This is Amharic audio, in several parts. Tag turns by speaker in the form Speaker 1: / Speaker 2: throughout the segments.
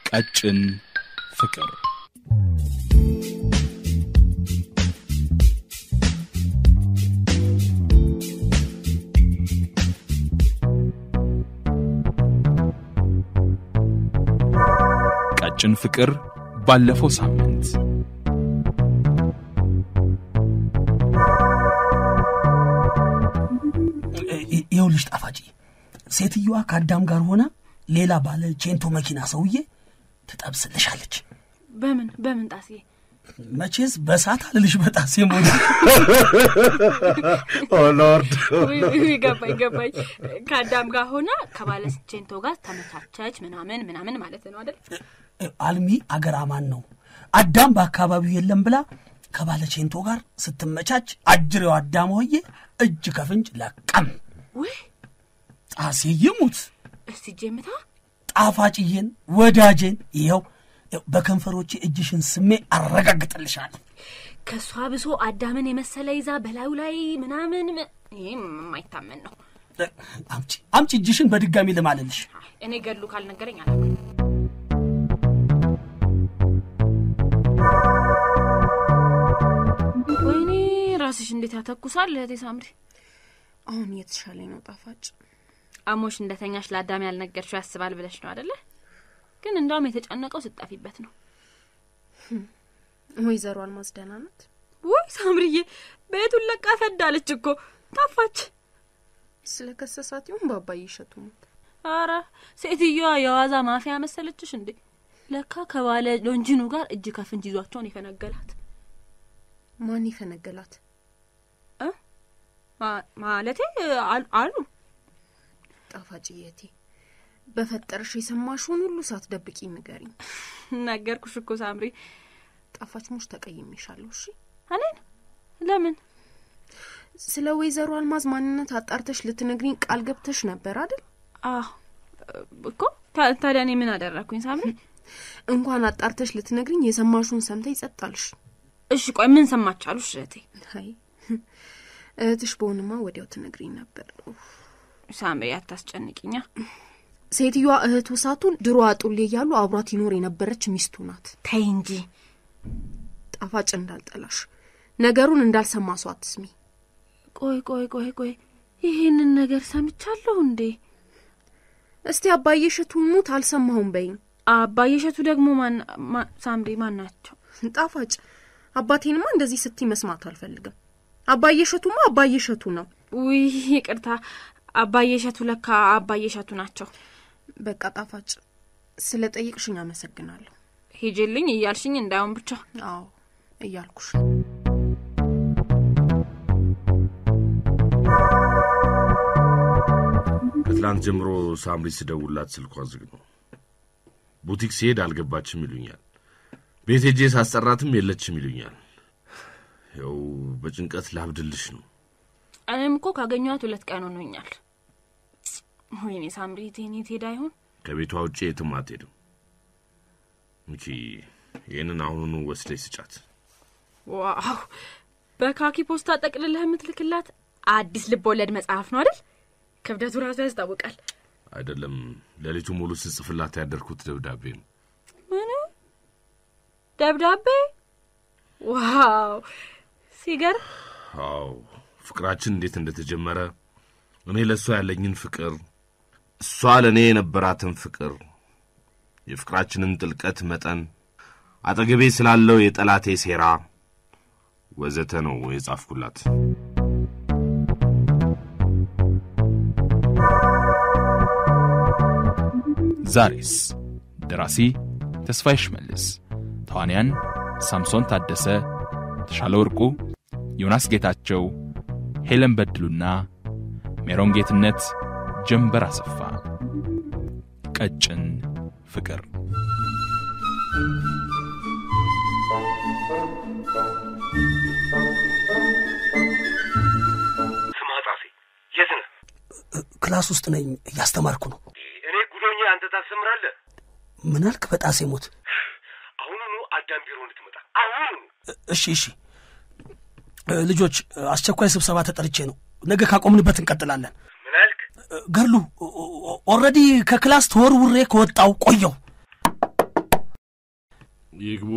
Speaker 1: ቀጭን ፍቅር ቀጭን ፍቅር ባለፈው ሳምንት
Speaker 2: ይኸውልሽ ጣፋጭ ሴትዮዋ ከአዳም ጋር ሆና ሌላ ባለ ቼንቶ መኪና ሰውዬ ትጠብስልሻለች።
Speaker 3: በምን በምን ጣስዬ?
Speaker 2: መቼስ በሳት አልልሽ በጣሴ ሞት
Speaker 4: ሎርድ
Speaker 3: ውይ፣ ውይ፣ ገባኝ ገባኝ። ከአዳም ጋር ሆና ከባለስቼንቶ ጋር ተመቻቸች ምናምን ምናምን ማለት ነው አይደል?
Speaker 2: አልሚ አገር አማን ነው። አዳም በአካባቢው የለም ብላ ከባለ ቼንቶ ጋር ስትመቻች አጅሬው አዳም ሆዬ እጅ ከፍንጅ ለቀም።
Speaker 3: ውይ
Speaker 2: ጣሴ ይሙት
Speaker 3: እስቲ ጄምታ
Speaker 2: ጣፋጭዬን ወዳጄን ይኸው ይኸው በከንፈሮቼ እጅሽን ስሜ አረጋግጥልሻለሁ።
Speaker 3: ከእሷ ብሶ አዳምን የመሰለ ይዛ በላዩ ላይ ምናምን ም- ይህም የማይታመን ነው።
Speaker 2: አምጪ አምጪ እጅሽን በድጋሚ ልማልልሽ።
Speaker 3: አይ፣ እኔ ገሉ ካልነገረኝ አላውቅም። ወይኔ ራስሽ እንዴት ያተኩሳል እህቴ ሳምሪ።
Speaker 5: አሁን እየተሻለኝ ነው ጣፋጭ።
Speaker 3: አሞሽ እንደተኛሽ ለአዳም ያልነገርሽው ያስባል ብለሽ ነው አደለ? ግን እንዳውም የተጨነቀው ስጠፊበት ነው።
Speaker 5: ወይዘሮ አልማዝ ደህና ናት?
Speaker 3: ውይ ሳምሪዬ ቤቱን ለቃ ፈዳለች እኮ ጠፋች።
Speaker 5: ስለ ከሰሳት ይሁን በአባዬ እሸቱ ሞት
Speaker 3: አረ ሴትዮዋ የዋዛ ማፊያ መሰለችሽ እንዴ? ለካ ከባለ ሎንጂኑ ጋር እጅ ከፍንጅ ይዟቸውን የፈነገላት
Speaker 5: ማን ይፈነገላት?
Speaker 3: እ? ማ- ማለቴ አሉ- አሉ
Speaker 5: ጣፋጭ የቴ በፈጠርሽ የሰማሽውን ሁሉ ሳትደብቂ ንገሪኝ።
Speaker 3: ነገርኩሽ እኮ ሳምሪ።
Speaker 5: ጣፋጭ ሙሽ ተቀይሜሻለሁ። እሺ
Speaker 3: እኔን ለምን
Speaker 5: ስለ ወይዘሮ አልማዝ ማንነት አጣርተሽ ልትነግሪኝ ቃል ገብተሽ ነበር አይደል?
Speaker 3: አዎ እኮ ታ- ታዲያ እኔ ምን አደረግኩኝ ሳምሪ?
Speaker 5: እንኳን አጣርተሽ ልትነግሪኝ የሰማሽውን ሰምተ ይጸጣልሽ።
Speaker 3: እሺ ቆይ ምን ሰማቻሉ እህቴ?
Speaker 5: አይ እህትሽ በሆንማ ወዲያው ትነግሪኝ ነበር። ኡፍ።
Speaker 3: ሳምሪ አታስጨንቂኛ።
Speaker 5: ሴትዮዋ እህቱ ሳቱን ድሮ አጡሌ እያሉ አብሯት ይኖር የነበረች ሚስቱ ናት።
Speaker 3: ተይ እንጂ
Speaker 5: ጣፋጭ እንዳልጠላሽ ነገሩን እንዳልሰማ ሰው አትስሚ።
Speaker 3: ቆይ ቆይ ቆይ ቆይ ይህንን ነገር ሰምቻለሁ እንዴ?
Speaker 5: እስቲ አባዬ እሸቱ ሙት አልሰማሁም በይኝ።
Speaker 3: አባዬ እሸቱ ደግሞ ማን ማ- ሳምሪ ማን ናቸው?
Speaker 5: ጣፋጭ አባቴንማ እንደዚህ ስትይ መስማት አልፈልግም። አባዬ እሸቱማ አባዬ እሸቱ ነው።
Speaker 3: ውይ ይቅርታ፣ አባዬ እሸቱ ለካ አባዬ እሸቱ ናቸው።
Speaker 5: በቃ ጣፋጭ ስለ ጠይቅሽኝ አመሰግናለሁ።
Speaker 3: ሂጅልኝ እያልሽኝ እንዳይሆን ብቻ።
Speaker 5: አዎ እያልኩሽ
Speaker 4: ከትላንት ጀምሮ ሳምሪ ስደውላት ስልኳ ዝግ ነው። ቡቲክ ሲሄድ አልገባችም ይሉኛል። ቤት ሄጄ ሳስጠራትም የለችም ይሉኛል። ያው በጭንቀት ላብድልሽ ነው።
Speaker 3: እኔም እኮ ካገኘኋት ሁለት ቀን ሆኖኛል። ወይኔ ሳምሪ ቴኔ ትሄዳ ይሆን?
Speaker 4: ከቤቷ ውጭ የትም አትሄድም። እንቺ ይህንን አሁኑኑ ወስደሽ ስጫት።
Speaker 3: ዋው! በካኪ ፖስታ ጠቅልለህ የምትልክላት አዲስ ልብ ወለድ መጽሐፍ ነው አይደል? ክብደቱ ራሱ ያስታውቃል።
Speaker 4: አይደለም ሌሊቱ ሙሉ ስጽፍላት ያደርኩት ደብዳቤ ነው።
Speaker 3: ምን ደብዳቤ? ዋው ሲገርም።
Speaker 4: አዎ ፍቅራችን እንዴት እንደተጀመረ እኔ ለእሷ ያለኝን ፍቅር፣ እሷ ለእኔ የነበራትን ፍቅር፣ የፍቅራችንን ጥልቀት መጠን፣ አጠገቤ ስላለው የጠላቴ ሴራ ወዘተ ነው የጻፍኩላት።
Speaker 1: ዛሬስ ደራሲ ተስፋዬ ሽመልስ፣ ተዋንያን ሳምሶን ታደሰ፣ ተሻለ ወርቁ፣ ዮናስ ጌታቸው፣ ሄለን በድሉና ሜሮን ጌትነት፣ ጀንበር አሰፋ። ቀጭን ፍቅር
Speaker 6: ስማ ጻፊ፣ የት ነህ?
Speaker 2: ክላስ ውስጥ ነኝ፣ እያስተማርኩ ነው።
Speaker 6: እኔ ጉዶኛ፣ አንተ ታስተምራለህ።
Speaker 2: ምን አልክ? በጣሴ ሞት።
Speaker 6: አሁኑኑ አዳም ቢሮ እንድትመጣ አሁኑኑ።
Speaker 2: እሺ እሺ። እ፣ ልጆች አስቸኳይ ስብሰባ ተጠርቼ ነው። ነገ ካቆምንበት እንቀጥላለን።
Speaker 6: ምን አልክ?
Speaker 2: ገርሉ ኦልሬዲ ከክላስ ተወርውሬ ከወጣው ቆየው።
Speaker 4: ይግቡ።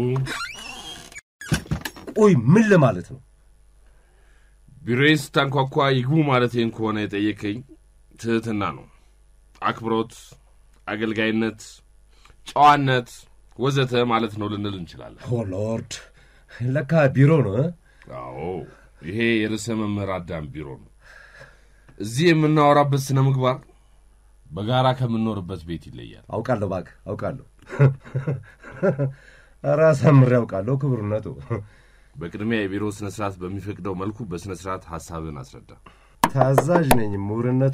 Speaker 7: ቆይ ምን ለማለት ነው?
Speaker 4: ቢሮዬ ስታንኳኳ ይግቡ ማለቴን ከሆነ የጠየከኝ ትህትና ነው። አክብሮት፣ አገልጋይነት፣ ጨዋነት ወዘተ ማለት ነው ልንል እንችላለን።
Speaker 7: ኦ ሎርድ፣ ለካ ቢሮ ነው እ?
Speaker 4: አዎ ይሄ የርዕሰ መምህር አዳም ቢሮ ነው። እዚህ የምናወራበት ስነ ምግባር በጋራ ከምንኖርበት ቤት ይለያል።
Speaker 7: አውቃለሁ፣ እባክህ አውቃለሁ። ኧረ አሳምሬ አውቃለሁ ክብርነቱ።
Speaker 4: በቅድሚያ የቢሮ ስነ ስርዓት በሚፈቅደው መልኩ በስነ ስርዓት ሀሳብን አስረዳ።
Speaker 7: ታዛዥ ነኝ ምሁርነቱ።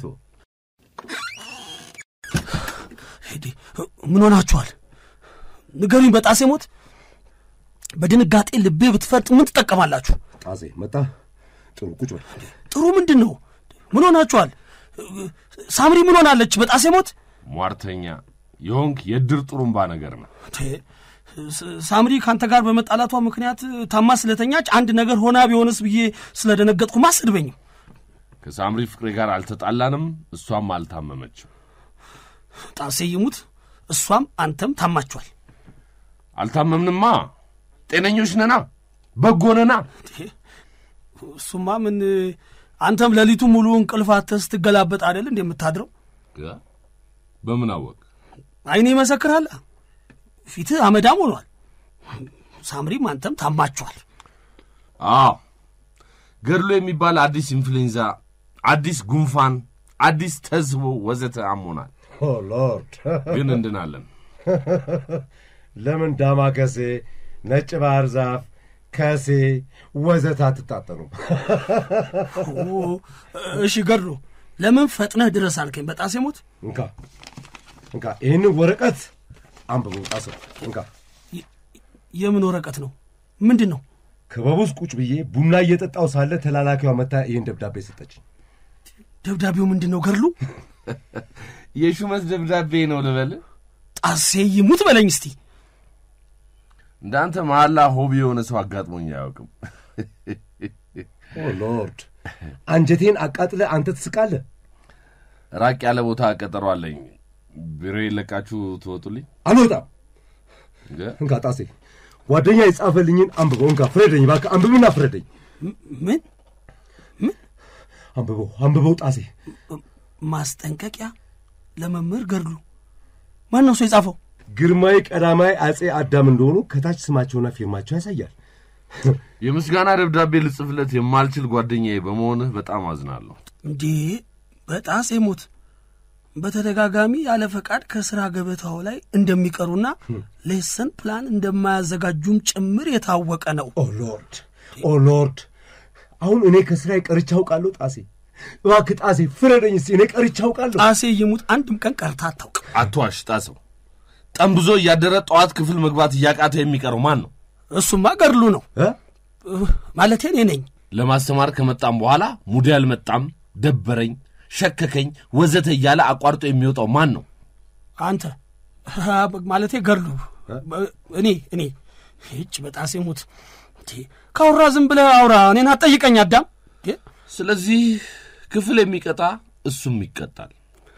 Speaker 2: ሄዴ ምን ሆናችኋል? ንገሩኝ። በጣሴ ሞት በድንጋጤ ልቤ ብትፈርጥ ምን ትጠቀማላችሁ?
Speaker 7: ጣሴ መጣ። ጥሩ ቁጭ በል።
Speaker 2: ጥሩ ምንድን ነው? ምን ሆናችኋል? ሳምሪ ምን ሆናለች? በጣሴ ሞት
Speaker 4: ሟርተኛ የሆንክ የድር ጥሩምባ ነገር ነው።
Speaker 2: ቴ፣ ስ- ሳምሪ ከአንተ ጋር በመጣላቷ ምክንያት ታማ ስለተኛች አንድ ነገር ሆና ቢሆንስ ብዬ ስለደነገጥኩ ማስድበኝም።
Speaker 4: ከሳምሪ ፍቅሬ ጋር አልተጣላንም፣ እሷም አልታመመችም።
Speaker 2: ጣሴ ይሙት እሷም አንተም ታማችኋል።
Speaker 4: አልታመምንማ፣ ጤነኞች ነና፣ በጎ ነና።
Speaker 2: እሱማ ምን አንተም ሌሊቱ ሙሉ እንቅልፍ አጥተህ ስትገላበጥ አይደል እንደ የምታድረው?
Speaker 4: እ? በምን አወቅ?
Speaker 2: አይኔ ይመሰክራል። ፊትህ አመዳም ሆኗል። ሳምሪም አንተም ታማችኋል።
Speaker 4: አዎ ገድሎ የሚባል አዲስ ኢንፍሉዌንዛ፣ አዲስ ጉንፋን፣ አዲስ ተዝቦ ወዘተ አሞናል።
Speaker 7: ኦ ሎርድ፣
Speaker 4: ግን እንድናለን።
Speaker 7: ለምን ዳማከሴ፣ ነጭ ባህር ዛፍ፣ ከሴ ወዘተ አትጣጠኑም?
Speaker 2: ኦ፣ እሺ ገድሎ ለምን ፈጥነህ ድረስ አልከኝ? በጣሴ ሞት
Speaker 7: እንካ እንካ፣ ይህንን ወረቀት አንብበው ጣሰው። እንካ
Speaker 2: የምን ወረቀት ነው? ምንድን ነው?
Speaker 7: ክበብ ውስጥ ቁጭ ብዬ ቡና እየጠጣው ሳለ ተላላኪዋ መታ ይህን ደብዳቤ ሰጠች።
Speaker 2: ደብዳቤው ምንድን ነው? ገድሉ
Speaker 4: የሹመት ደብዳቤ ነው ልበል?
Speaker 2: ጣሴ ይሙት በለኝ እስቲ።
Speaker 4: እንዳንተ መሐላ ሆቢ የሆነ ሰው አጋጥሞኝ አያውቅም።
Speaker 7: ኦ ሎርድ፣ አንጀቴን አቃጥለ አንተ ትስቃለህ።
Speaker 4: ራቅ ያለ ቦታ ቀጠሮ አለኝ። ቢሮ የለቃችሁ ትወጡልኝ?
Speaker 7: አልወጣም።
Speaker 4: እ?
Speaker 7: እንካ ጣሴ፣ ጓደኛ የጻፈልኝን አንብበው። እንካ ፍረደኝ፣ እባክህ አንብብና ፍረደኝ።
Speaker 2: ምን
Speaker 7: አንብበው አንብበው ጣሴ።
Speaker 2: ማስጠንቀቂያ ለመምህር ገድሉ። ማን ነው ሰው የጻፈው?
Speaker 7: ግርማዊ ቀዳማዊ አጼ አዳም እንደሆኑ ከታች ስማቸውና ፊርማቸው ያሳያል።
Speaker 4: የምስጋና ደብዳቤ ልጽፍለት የማልችል ጓደኛዬ በመሆንህ በጣም አዝናለሁ።
Speaker 2: እንዴ በጣሴ ሞት በተደጋጋሚ ያለ ፈቃድ ከስራ ገበታው ላይ እንደሚቀሩና ሌሰን ፕላን እንደማያዘጋጁም ጭምር የታወቀ ነው።
Speaker 7: ኦ ሎርድ ኦ ሎርድ፣ አሁን እኔ ከስራዬ ቀርቼ አውቃለሁ። ጣሴ እባክህ ጣሴ ፍረደኝ እስቲ፣ እኔ ቀርቼ አውቃለሁ።
Speaker 2: ጣሴ ይሙት አንድም ቀን ቀርታ አታውቅም።
Speaker 4: አትዋሽ ጣሰው። ጠንብዞ እያደረ ጠዋት ክፍል መግባት እያቃተ የሚቀረው ማን ነው?
Speaker 2: እሱማ ገድሉ ነው
Speaker 7: እ?
Speaker 2: ማለቴ እኔ ነኝ።
Speaker 4: ለማስተማር ከመጣም በኋላ ሙዴ አልመጣም፣ ደበረኝ፣ ሸከከኝ ወዘተ እያለ አቋርጦ የሚወጣው ማን ነው?
Speaker 2: አንተ አ፣ ማለቴ ገድሉ እኔ እኔ ይች በጣሴ ሞት እንዴ፣ ካውራ ዝም ብለህ አውራ፣ እኔን አትጠይቀኝ አዳም። እንዴ፣
Speaker 4: ስለዚህ ክፍል የሚቀጣ እሱም ይቀጣል።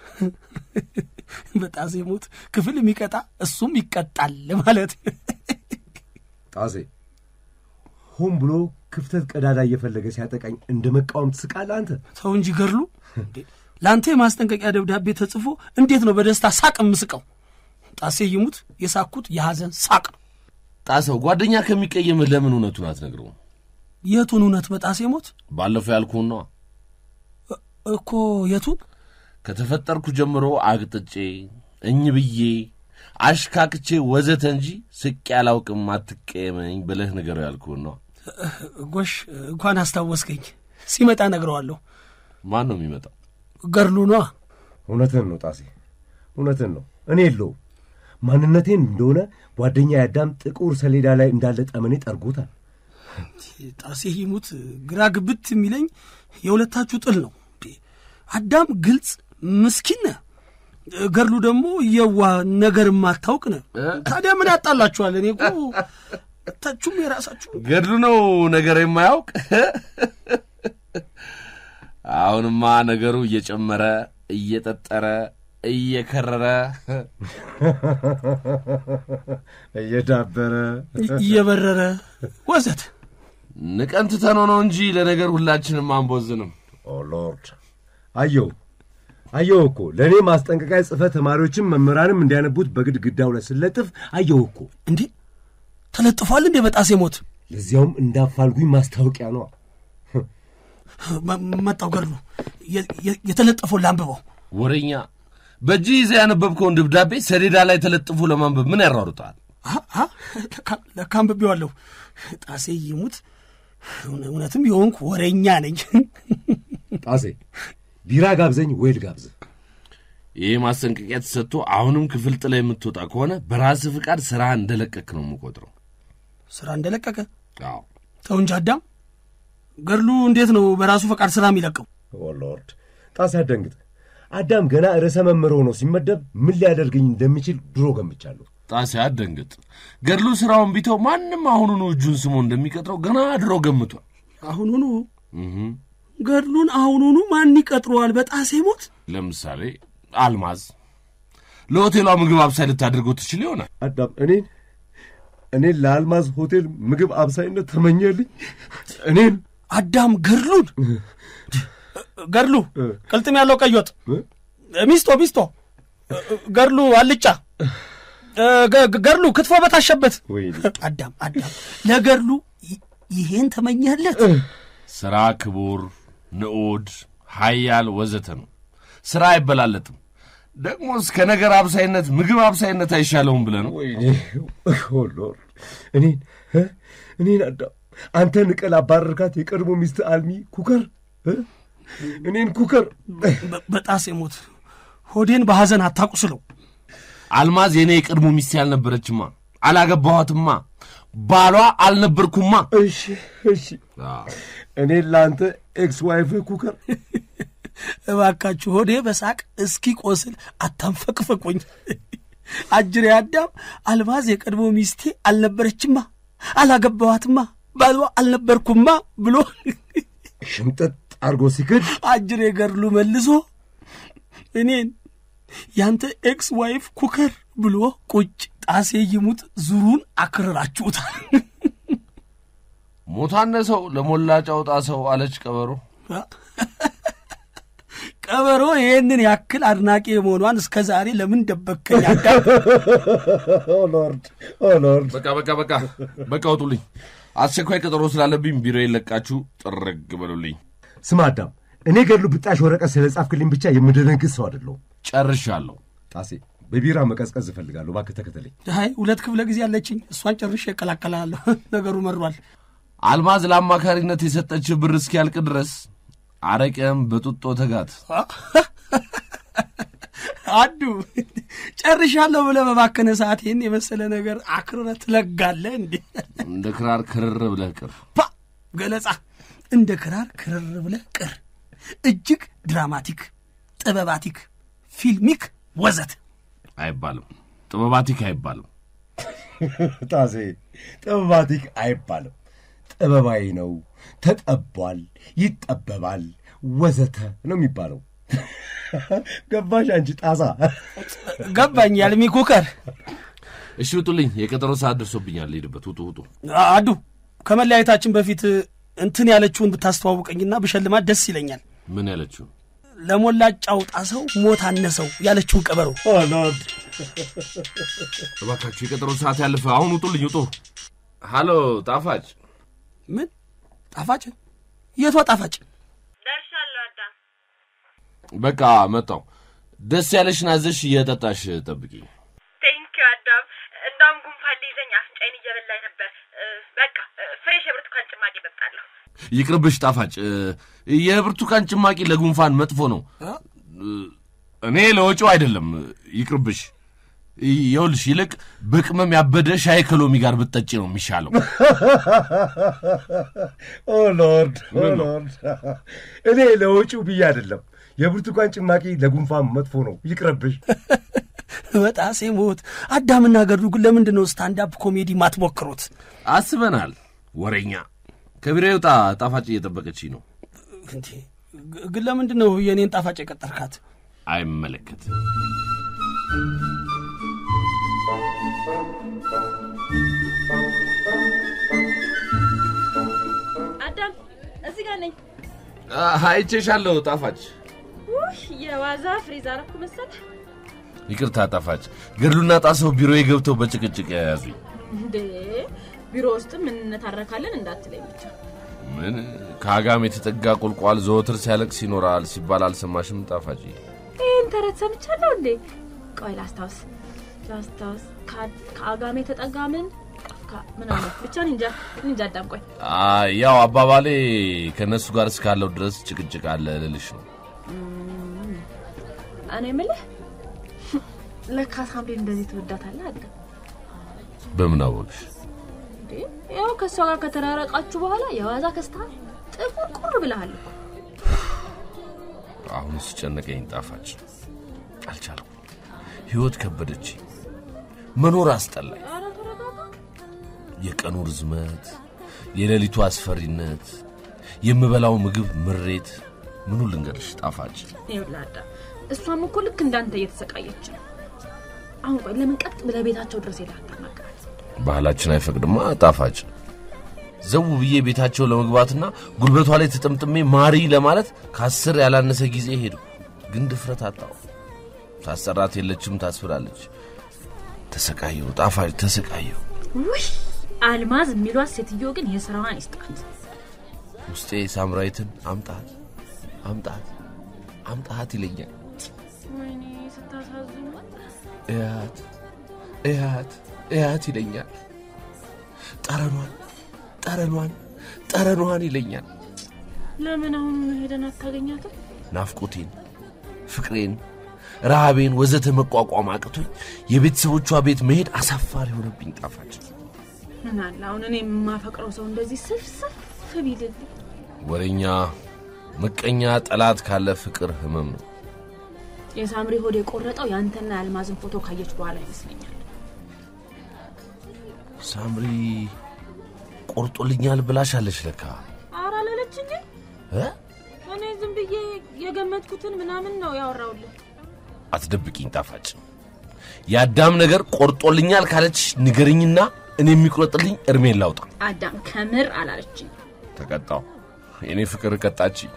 Speaker 2: በጣሴ ሞት ክፍል የሚቀጣ እሱም ይቀጣል ማለት
Speaker 7: ጣሴ ሆን ብሎ ክፍተት ቀዳዳ እየፈለገ ሲያጠቃኝ እንደ መቃወም ትስቃለህ አንተ።
Speaker 2: ተው እንጂ ገድሉ። እንዴ፣ ለአንተ የማስጠንቀቂያ ደብዳቤ ተጽፎ እንዴት ነው በደስታ ሳቅ የምስቀው? ጣሴ ይሙት የሳኩት የሐዘን ሳቅ ነው።
Speaker 4: ጣሰው ጓደኛ ከሚቀየምህ ለምን እውነቱን አትነግረውም?
Speaker 2: የቱን እውነት በጣሴ ሞት
Speaker 4: ባለፈው ያልኩህን ነዋ።
Speaker 2: እኮ የቱን?
Speaker 4: ከተፈጠርኩ ጀምሮ አቅጥጬ እኝ ብዬ አሽካክቼ ወዘተ እንጂ ስቄ አላውቅም አትቀየመኝ ብለህ ንገረው ያልኩህን ነዋ።
Speaker 2: ጎሽ እንኳን አስታወስከኝ። ሲመጣ ነግረዋለሁ።
Speaker 4: ማን ነው የሚመጣው?
Speaker 2: ገድሉ ነዋ።
Speaker 7: እውነትን ነው ጣሴ፣ እውነትን ነው። እኔ የለውም ማንነቴን እንደሆነ ጓደኛ ያዳም ጥቁር ሰሌዳ ላይ እንዳለ ጠመኔ ጠርጎታል።
Speaker 2: ጣሴ ይሙት ግራ ግብት የሚለኝ የሁለታችሁ ጥል ነው። እንዴ፣ አዳም ግልጽ ምስኪን ነህ፣ ገድሉ ደግሞ የዋ ነገር የማታውቅ ነህ። ታዲያ ምን ያጣላችኋል? እኔ እኮ ታችሁም የራሳችሁ
Speaker 4: ገድሉ ነው ነገር የማያውቅ። አሁንማ ነገሩ እየጨመረ እየጠጠረ እየከረረ
Speaker 7: እየዳበረ
Speaker 2: እየበረረ ወዘት
Speaker 4: ንቀን ትተነው ነው እንጂ ለነገር ሁላችንም አንቦዝንም።
Speaker 7: ኦ ሎርድ አየው አየው እኮ ለእኔ ማስጠንቀቂያ ጽፈ ተማሪዎችም መምህራንም እንዲያነቡት በግድግዳው ላይ ስለጥፍ አየው እኮ
Speaker 2: እንዴ ተለጥፏል እንዴ በጣሴ ሞት
Speaker 7: ለዚያውም እንዳፋልጉኝ ማስታወቂያ ነው
Speaker 2: መ- መጣው ገድሉ የ- የ- የተለጠፈውን ላንብበው
Speaker 4: ወሬኛ በእጅ ይዘህ ያነበብከውን ደብዳቤ ሰሌዳ ላይ ተለጥፎ ለማንበብ ምን ያሯሩጠዋል?
Speaker 2: አ- አ፣ ለካ- ለካ አንብቤዋለሁ ጣሴ ይሙት እውነ- እውነትም የሆንኩ ወሬኛ ነኝ
Speaker 7: ጣሴ ቢራ ጋብዘኝ ወይ ልጋብዝ
Speaker 4: ይህ ማስጠንቀቂያ ተሰጥቶ አሁንም ክፍል ጥላ የምትወጣ ከሆነ በራስህ ፍቃድ ስራ እንደለቀክ ነው የምቆጥረው።
Speaker 2: ስራ እንደለቀቀ
Speaker 4: አዎ
Speaker 2: ተው እንጂ አዳም ገድሉ እንዴት ነው በራሱ ፈቃድ ስራ የሚለቀው
Speaker 7: ኦ ሎርድ ጣሴ አደንግጥ አዳም ገና ርዕሰ መምህር ሆኖ ሲመደብ ምን ሊያደርገኝ እንደሚችል ድሮ ገምቻለሁ
Speaker 4: ጣሴ አትደንግጥ። ገድሉ ስራውን ቢተው ማንም አሁኑኑ እጁን ስሞ እንደሚቀጥረው ገና ድሮ ገምቷል።
Speaker 2: አሁኑኑ
Speaker 4: እህ
Speaker 2: ገድሉን አሁኑኑ ማን ይቀጥረዋል በጣሴ ሞት
Speaker 4: ለምሳሌ አልማዝ ለሆቴሏ ምግብ አብሳይ ልታደርገው ትችል ይሆናል።
Speaker 7: አዳም እኔን እኔን ለአልማዝ ሆቴል ምግብ አብሳይነት ተመኘልኝ እኔን
Speaker 2: አዳም ገድሉን ገድሉ ቅልጥም ያለው ቀይ ወጥ ሚስቶ ሚስቶ ገድሉ አልጫ ገ- ገ- ገድሉ ክትፎ በታሸበት
Speaker 7: ወይኔ
Speaker 2: አዳም አዳም ለገድሉ ይ- ይሄን ተመኘለት
Speaker 4: ስራ ክቡር፣ ንዑድ፣ ሀያል ወዘተ ነው። ስራ አይበላለጥም። ደግሞ እስከ ነገር አብሳይነት ምግብ አብሳይነት አይሻለውም ብለህ ነው።
Speaker 7: ወይኔ ኦ ሎርድ እኔን እ? እኔን አዳም አንተ ንቀል አባረርካት የቀድሞ ሚስት አልሚ ኩከር እ? እኔን ኩከር
Speaker 2: በ- በጣሴ ሞት ሆዴን በሐዘን አታቁስለው
Speaker 4: አልማዝ የእኔ የቀድሞ ሚስት ያልነበረችማ፣ አላገባኋትማ፣ ባሏ አልነበርኩማ።
Speaker 7: እሺ እሺ እኔን ለአንተ ኤክስ ዋይፍህ ኩከር
Speaker 2: እባካችሁ ሆዴ በሳቅ እስኪ ቆስል አታንፈቅፈቁኝ አጅሬ አዳም አልማዝ የቀድሞ ሚስቴ አልነበረችማ አላገባዋትማ ባሏ አልነበርኩማ ብሎ
Speaker 7: ሽምጠጥ አርጎ ሲክድ
Speaker 2: አጅሬ ገድሉ መልሶ እኔን ያንተ ኤክስ ዋይፍ ኩከር ብሎ ቁጭ ጣሴ ይሙት ዙሩን አክርራችሁታል
Speaker 4: ሞታነ ሰው ለሞላ ጫውጣ ሰው አለች ቀበሮ።
Speaker 2: ቀበሮ ይህንን ያክል አድናቂ የመሆኗን እስከ ዛሬ ለምን ደበከኝ አዳም
Speaker 7: ኦ ሎርድ ኦ ሎርድ
Speaker 4: በቃ በቃ በቃ በቃ ውጡልኝ። አስቸኳይ ቀጠሮ ስላለብኝ ቢሮ የለቃችሁ ጥርግ በሉልኝ።
Speaker 7: ስማ አዳም እኔ ገድሉ ብጣሽ ወረቀት ስለ ጻፍክልኝ ብቻ የምደነግጥ ሰው አይደለሁም
Speaker 4: ጨርሻለሁ።
Speaker 7: ጣሴ በቢራ መቀዝቀዝ እፈልጋለሁ እባክህ ተከተለኝ
Speaker 2: አይ ሁለት ክፍለ ጊዜ አለችኝ እሷን ጨርሼ እቀላቀላለሁ ነገሩ መሯል
Speaker 4: አልማዝ ለአማካሪነት የሰጠች ብር እስኪያልቅ ድረስ አረቄም በጡጦ ተጋት።
Speaker 2: አዱ ጨርሻለሁ ብለህ በባከነ ሰዓት ይህን የመሰለ ነገር አክርረ ትለጋለህ እንዴ
Speaker 4: እንደ ክራር ክርር ብለህ ቅር።
Speaker 2: ፓ ገለጻ እንደ ክራር ክርር ብለህ ቅር እጅግ ድራማቲክ ጥበባቲክ ፊልሚክ ወዘት
Speaker 4: አይባልም፣ ጥበባቲክ አይባልም።
Speaker 7: ጣሴ ጥበባቲክ አይባልም ጥበባዊ ነው ተጠቧል ይጠበባል ወዘተ ነው የሚባለው ገባሽ አንቺ ጣሳ
Speaker 2: ገባኝ ያልሚ ኩከር
Speaker 4: እሺ ውጡልኝ፣ የቀጠሮ ሰዓት ደርሶብኛል። ልሄድበት። ውጡ ውጡ።
Speaker 2: አዱ ከመለያየታችን በፊት እንትን ያለችውን ብታስተዋውቀኝና ብሸልማት ደስ ይለኛል
Speaker 4: ምን ያለችው?
Speaker 2: ለሞላጫው ጣሰው ሞት አነሰው ያለችውን ቀበሮ
Speaker 7: ሎርድ
Speaker 4: እባካችሁ የቀጠሮ ሰዓት ያለፈ። አሁን ውጡልኝ፣ ውጡ። ሃሎ ጣፋጭ፣
Speaker 2: ምን ጣፋጭ የቷ ጣፋጭ
Speaker 3: ደርሻለሁ አዳም።
Speaker 4: በቃ መጣው። ደስ ያለሽን አዘሽ እየጠጣሽ ጠብቂ።
Speaker 3: ቴንኪው አዳም። እንዳውም ጉንፋን ሊይዘኝ አፍንጫዬን እየበላኝ ነበር። በቃ ፍሬሽ የብርቱካን ጭማቂ እጠጣለሁ።
Speaker 4: ይቅርብሽ ጣፋጭ። የብርቱካን ጭማቂ ለጉንፋን መጥፎ ነው። እኔ ለወጪው አይደለም። ይቅርብሽ። ይኸውልሽ ይልቅ በቅመም ያበደ ሻይ ከሎሚ ጋር ብትጠጪ ነው የሚሻለው።
Speaker 7: ኦ ሎርድ ኦ ሎርድ እኔ ለወጪው ብዬ አይደለም የብርቱካን ጭማቂ ለጉንፋን መጥፎ ነው ይቅረብሽ
Speaker 2: በጣሴ ሞት አዳምና ገድሉ ግን ለምንድን ነው ስታንዳፕ ኮሜዲ ማትሞክሩት
Speaker 4: አስበናል። ወሬኛ ከቢሮ ይውጣ። ጣፋጭ እየጠበቀች ነው።
Speaker 2: እንዴ ግ- ግን ለምንድን ነው የእኔን ጣፋጭ የቀጠርካት
Speaker 4: አይመለከትም።
Speaker 3: አዳም እዚህ ጋር ነኝ።
Speaker 4: አይቼሻለሁ ጣፋጭ።
Speaker 3: ውይ የዋዛ ፍሪዝ አረኩ መሰል።
Speaker 4: ይቅርታ ጣፋጭ፣ ገድሉና ጣሰው ቢሮዬ ገብተው በጭቅጭቅ የያዙኝ።
Speaker 3: እንዴ ቢሮ ውስጥም እንነታረካለን እንዳትለኝ ብቻ።
Speaker 4: ምን ከአጋም የተጠጋ ቁልቋል ዘወትር ሲያለቅስ ይኖራል ሲባል አልሰማሽም ጣፋጭ?
Speaker 3: ይህን ተረት ሰምቻለሁ እንዴ? ቆይ ላስታውስ ላስታውስ። ከ- ከአጋሜ የተጠጋ ምን ካ- ምን አለ ብቻ እኔ እንጃ እኔ እንጃ። አዳም ቆይ
Speaker 4: አይ፣ ያው አባባሌ ከእነሱ ጋር እስካለው ድረስ ጭቅጭቅ አለ ልልሽ ነው።
Speaker 3: እኔ የምልህ ለካ ሳምሪን እንደዚህ ትወዳታለህ አዳም?
Speaker 4: በምን አወቅሽ?
Speaker 3: እንዴ ያው ከእሷ ጋር ከተራረቃችሁ በኋላ የዋዛ ከስተሃል ጥቁር ቁር ብለሃል እኮ።
Speaker 4: አሁን ሲጨነቀኝ ጣፋጭ አልቻልኩም። ህይወት ከበደች፣ መኖር አስጠላኝ።
Speaker 3: ኧረ ተረጋጋ።
Speaker 4: የቀኑ ርዝመት፣ የሌሊቱ አስፈሪነት፣ የምበላው ምግብ ምሬት፣ ምኑ ልንገርሽ ጣፋጭ?
Speaker 3: ይኸውልህ አዳም እሷም እኮ ልክ እንዳንተ እየተሰቃየች ነው። አሁን ቆይ ለምን ቀጥ ብለህ ቤታቸው ድረስ ሄደህ አታናግራት?
Speaker 4: ባህላችን አይፈቅድማ ጣፋጭ። ዘው ብዬ ቤታቸው ለመግባትና ጉልበቷ ላይ ተጠምጥሜ ማሪ ለማለት ከአስር ያላነሰ ጊዜ ሄዱ፣ ግን ድፍረት አጣው። ሳሰራት የለችም ታስብላለች። ተሰቃየው ጣፋጭ ተሰቃየው።
Speaker 3: ውይ አልማዝ የሚሏት ሴትዮ ግን የስራዋን ይስጣት።
Speaker 4: ውስጤ ሳምራዊትን አምጣት አምጣት አምጣት ይለኛል።
Speaker 3: ወይኔ ስታሳዝኑ።
Speaker 4: እያት እያት እያት ይለኛል። ጠረኗን ጠረኗን ጠረኗን ይለኛል።
Speaker 3: ለምን አሁን ሄደን አታገኛትም?
Speaker 4: ናፍቆቴን፣ ፍቅሬን፣ ረሃቤን ወዘተ መቋቋም አቅቶኝ የቤተሰቦቿ ቤት መሄድ አሳፋሪ ሆነብኝ። ጣፋጭ
Speaker 3: ምን አለ አሁን እኔ የማፈቅረው ሰው እንደዚህ ስፍስፍ ቢልልኝ።
Speaker 4: ወሬኛ፣ ምቀኛ፣ ጠላት ካለ ፍቅር ህመም ነው።
Speaker 3: የሳምሪ ሆድ የቆረጠው የአንተና የአልማዝን ፎቶ ካየች በኋላ ይመስለኛል።
Speaker 4: ሳምሪ ቆርጦልኛል ብላሻለች ለካ
Speaker 3: ኧረ አላለችኝ።
Speaker 4: እ?
Speaker 3: እኔ ዝም ብዬ የገመትኩትን ምናምን ነው ያወራውልን።
Speaker 4: አትደብቂኝ ጣፋጭ። የአዳም ነገር ቆርጦልኛል ካለች ንገርኝና እኔ የሚቆርጥልኝ እርሜን ላውጣ።
Speaker 3: አዳም ከምር አላለችኝ።
Speaker 4: ተቀጣው። የእኔ ፍቅር ቀጣችኝ።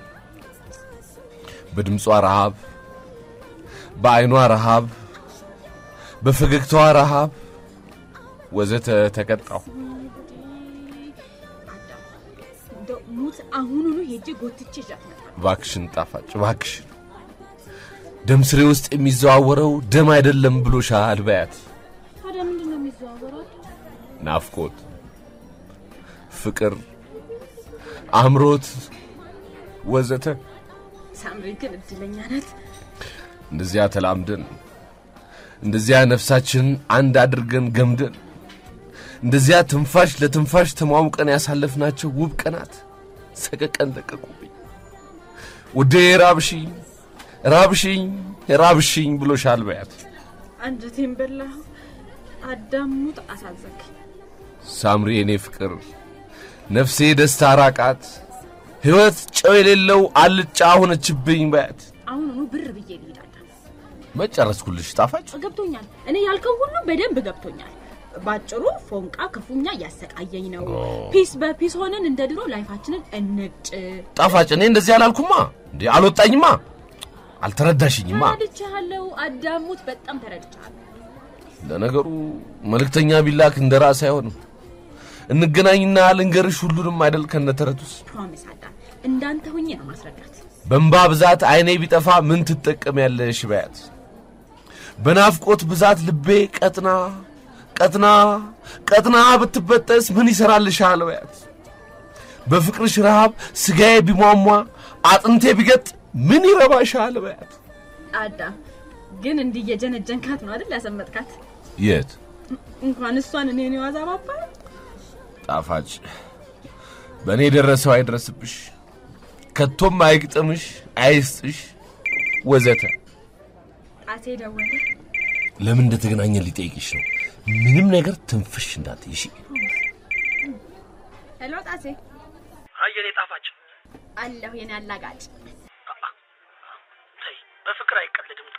Speaker 4: በድምጿ ረሃብ፣ በአይኗ ረሃብ፣ በፈገግታዋ ረሃብ ወዘተ ተቀጣው።
Speaker 3: አዳም እንደው ሙት አሁኑኑ ሄጄ ጎትቼ ይዣት እመጣለሁ።
Speaker 4: እባክሽን ጣፋጭ እባክሽን፣ ደም ስሬ ውስጥ የሚዘዋወረው ደም አይደለም ብሎሻል በያት።
Speaker 3: ታዲያ ምንድን ነው የሚዘዋወረው?
Speaker 4: ናፍቆት፣ ፍቅር፣ አምሮት ወዘተ
Speaker 3: ሳምሪ ግን እድለኛ ናት።
Speaker 4: እንደዚያ ተላምደን እንደዚያ ነፍሳችንን አንድ አድርገን ገምደን እንደዚያ ትንፋሽ ለትንፋሽ ተሟሙቀን ያሳለፍናቸው ውብ ቀናት ሰቀቀን ለቀቁብኝ። ውዴ ራብሽኝ ራብሽኝ ራብሽኝ ብሎሻል በያት።
Speaker 3: አንጀቴን በላሁ። አዳም ሙት አሳዘንክ።
Speaker 4: ሳምሪ የኔ ፍቅር ነፍሴ ደስታ ራቃት፣ ሕይወት ጨው የሌለው አልጫ ሆነችብኝ በያት።
Speaker 3: አሁኑኑ ብር ብዬ ልሂድ። አዳም
Speaker 4: መጨረስኩልሽ ጣፋጭ።
Speaker 3: ገብቶኛል። እኔ ያልከው ሁሉ በደንብ ገብቶኛል። ባጭሩ ፎንቃ ክፉኛ እያሰቃየኝ ነው። ፒስ በፒስ ሆነን እንደ ድሮ ላይፋችንን እንጭ።
Speaker 4: ጣፋጭ እኔ እንደዚህ አላልኩማ እንዴ አልወጣኝማ አልተረዳሽኝማ
Speaker 3: ተረድቻለሁ። አዳሙት በጣም ተረድቻለሁ።
Speaker 4: ለነገሩ መልእክተኛ ቢላክ እንደ ራስ አይሆንም እንገናኝና ልንገርሽ ሁሉንም አይደል ከነተረቱስ
Speaker 3: ፕሮሚስ አዳም፣ እንዳንተ ሁኜ ነው ማስረዳት።
Speaker 4: በእንባ ብዛት አይኔ ቢጠፋ ምን ትጠቀሚያለሽ በያት በናፍቆት ብዛት ልቤ ቀጥና ቀጥና ቀጥና ብትበጠስ ምን ይሰራልሻል በያት በፍቅርሽ ረሃብ ስጋዬ ቢሟሟ አጥንቴ ቢገጥ ምን ይረባሻል በያት
Speaker 3: አዳም ግን እንዲህ እየጀነጀንካት ነው አይደል ያሰመጥካት?
Speaker 4: የት
Speaker 3: እንኳን እሷን እኔን የዋዛ ባባ
Speaker 4: ጣፋጭ በእኔ የደረሰው አይድረስብሽ ከቶም አይግጥምሽ አይስጥሽ ወዘተ
Speaker 3: ጣሴ ደወለ።
Speaker 4: ለምን እንደተገናኘ ሊጠይቅሽ ነው ምንም ነገር ትንፍሽ እንዳትይ እሺ
Speaker 3: ሄሎ ጣሴ፣
Speaker 6: አየኔ ጣፋጭ
Speaker 3: አለሁ የኔ አላጋጭ።
Speaker 6: ተይ፣ በፍቅር አይቀልድም